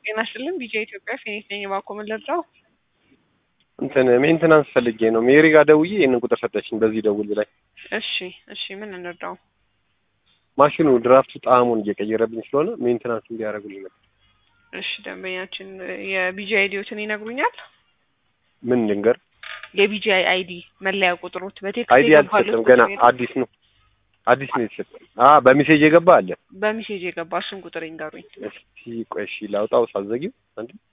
ጤና ይስጥልን ቢጄ ኢትዮጵያ ፊኒት ነኝ። እባክዎ ምን ልርዳው? እንትን ሜንቴናንስ ፈልጌ ነው። ሜሪ ጋር ደውዬ ይህንን ቁጥር ሰጠችኝ። በዚህ ደውል ላይ እሺ እሺ፣ ምን እንርዳው? ማሽኑ ድራፍቱ ጣዕሙን እየቀየረብኝ ስለሆነ ሜንቴናንስ እንዲያደርጉልኝ ነበር። እሺ፣ ደንበኛችን የቢጂ አይዲዎትን ይነግሩኛል? ምን ልንገር? የቢጂ አይዲ መለያ ቁጥሮት በቴክስት አይዲ የገባሉት አልተሰጠም ገና ቁጥር የለም? አዲስ ነው አዲስ ነው የተሰጠኝ። አ በሜሴጅ የገባ አለ። በሚሴጅ የገባ እሱን ቁጥር ይንገሩኝ። እስቲ ቆይ እሺ ላውጣው ሳዘጊው አንዴ